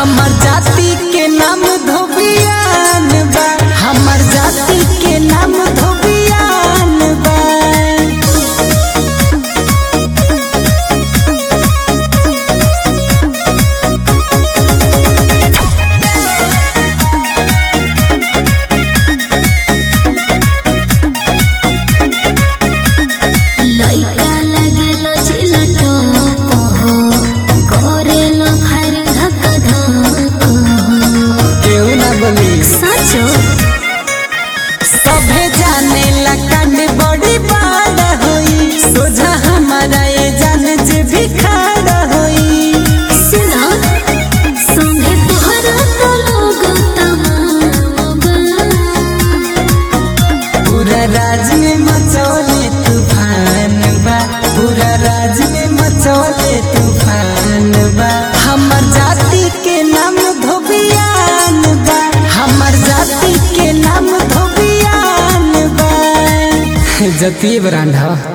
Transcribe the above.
हमर जाति के नाम धोबियान बा हमर जाति के नाम धोबियान बा लइका लागेलो चिलटो हो करेलो खैर धक धक केहू ना बोली सचो सभे जाने ला कांड बड़ी बाड़ होई सोझा हमारा ये जान जे भी खाड़ होई सुना संगे तोहरा तो लोग तमाम पूरा राज में मचौले तूफान बा पूरा राज में मचौले तूफान बा हमर जाति के नाम धोबियान बा हमर जाति के नाम धोबियान बा जतिये ब्रांड ह